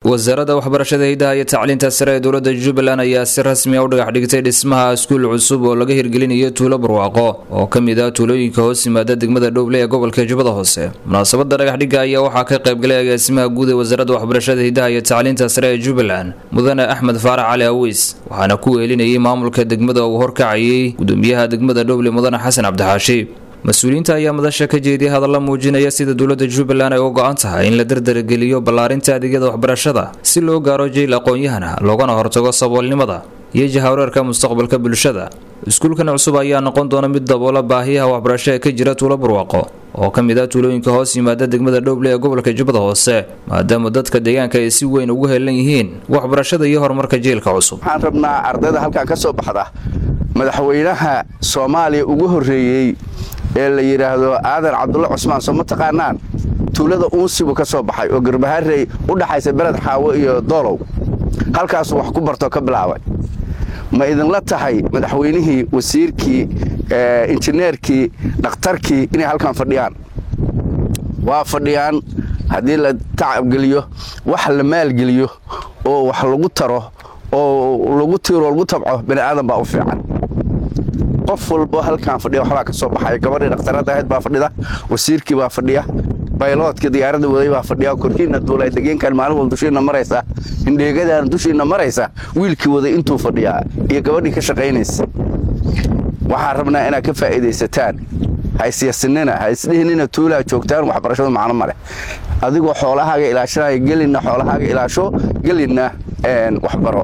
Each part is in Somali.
wasaaradda waxbarashada hidaha iyo tacliinta sare ee dowladda jubbaland ayaa si rasmi a u dhagax dhigtay dhismaha iskuul cusub oo laga hirgelinayo tuulo barwaaqo oo ka mid ah tuulooyinka hoos yimaada degmada dhowble ee gobolka jubbada hoose munaasabada dhagaxdhigga ayaa waxaa ka qaybgalay agaasimaha guud ee wasaaradda waxbarashada hidaha iyo tacliinta sare ee jubbaland mudane axmed faarax cali awiis waxaana ku weelinayay maamulka degmada uu horkacayay gudoomiyaha degmada dhowble mudane xasan cabdixaashi mas-uuliyiinta ayaa madasha ka jeediyay hadalla muujinaya sida dowladda jubbaland ay u go-an tahay in la dardargeliyo ballaarinta adeegyada waxbarashada si loo gaaro jeyl aqoon-yahana loogana hortago saboolnimada iyo jahawareerka mustaqbalka bulshada iskuulkan cusub ayaa noqon doona mid daboola baahiyaha waxbarasho ee ka jira tuulo barwaaqo oo ka mid ah tuulooyinka hoos yimaada degmada dhowble ee gobolka jubbada hoose maadaama dadka deegaanka ay si weyn ugu helan yihiin waxbarashada iyo horumarka jeelka cusub waxaan rabnaa ardayda halkan ka soo baxda madaxweynaha soomaaliya ugu horreeyey ee la yidhaahdo aadan cabdulla cusmaan soo ma taqaanaan tuulada uunsibu ka soo baxay oo garbaharey u dhaxaysa beled xaawo iyo doolow halkaasuu wax ku bartoo ka bilaabay ma idinla tahay madaxweynihii wasiirkii injineerkii dhakhtarkii inay halkan fadhiyaan waa fadhiyaan haddii la tacabgeliyo wax la maalgeliyo oo wax lagu taro oo lagu tiiro lagu tabco bani aadan baa u fiican qof walbo halkaan fadhiya waxbaa ka soo baxaya gabadhii dhakhtarada ahayd baa fadhida wasiirkii baa fadhiya bayloodka diyaaradda waday baa fadhiya korkiinna duulay degeenkan maalin wal dushiinna maraysa hindheegadaan dushiinna maraysa wiilkii waday intuu fadhiyaa iyo gabadhii ka shaqaynaysa waxaan rabnaa inaad ka faa'iidaysataan ha isyasinina ha isdhihinina tuulaa joogtaan waxbarashadu macno ma leh adigoo xoolahaaga ilaashanaya gelinna xoolahaaga ilaasho gelinna waxbaro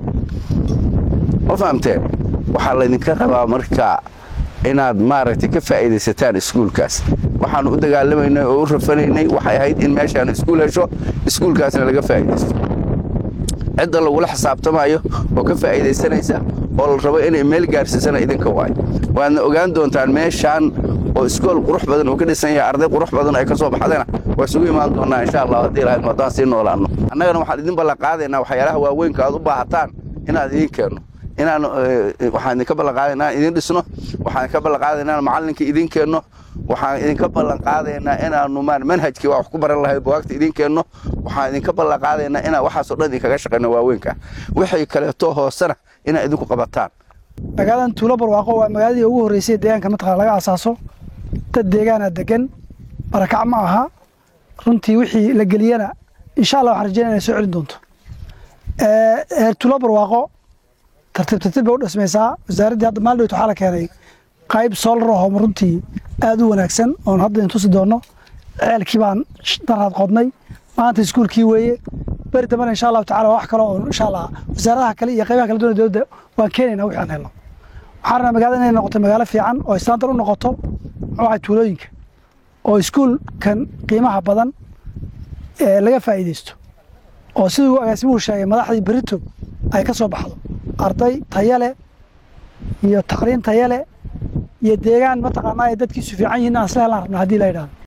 ma fahamteen waxaa laydinka rabaa marka inaad maaragtay ka faa'iidaysataan iskuulkaas waxaannu u dagaalamaynay oo u rafanaynay waxay ahayd in meeshaan iskuul hesho iskuulkaasna laga faa'iidaysto cidda lagula xisaabtamayo oo ka faa'iidaysanaysa oo la rabo inay meel gaarsiisana idinka waayo waadna ogaan doontaan meeshaan oo iskool qurux badan uu ka dhisan yahay arday qurux badan ay ka soo baxdana waa isugu imaan doonnaa insha allah haddii ilahayd maadaan sii noolaanno annagana waxaan idin ballanqaadaynaa waxyaalaha waaweynka aad u baahataan inaan idiin keenno inaan waxaan idinka ballanqaadaynaa idin dhisno waxaan idinka ballanqaadaynaa macallinka idin keenno waxaan idinka ballanqaadaynaa inaanu maan manhajkii waa wax ku baran lahayd bugaagta idin keenno waxaan idinka ballanqaadaynaa inaan waxaasoo dhan idinkaga shaqayno waaweynka wixii kaleeto hoosena inaad idinku qabataan magaaladan tuulo barwaaqo waa magaaladii ugu horreysay deegaanka mataqana laga asaaso dad deegaana degan barakac ma aha runtii wixii la geliyana insha allah waxaan rajeynaya inay soo celin doonto heer tuulo barwaaqo tartiib tartiib bay u dhismaysaa wasaaraddii hadda maaldhowt waxaa la keenay qayb soolar ahoo runtii aad u wanaagsan oon hadda in tusi doonno ceelkii baan daraad qodnay maanta iskuulkii weeye beri dambana insha allahu tacala wax kale oo insha allah wasaaradaha kale iyo qaybaha kala duwan dowladda waan keenaynaa wixii aan helno waxaan rabnaa magaalada inay noqoto magaalo fiican oo islaantan u noqoto muxuu ahay tuulooyinka oo iskuulkan qiimaha badan ee laga faa'iidaysto oo siduu agaasimuhu sheegay madaxdii berito ay ka soo baxdo arday tayale iyo tacliin tayale iyo deegaan mataqaanaa ay dadkiisu fiican yihiin aan isla helaan rabna haddii la yidhahdo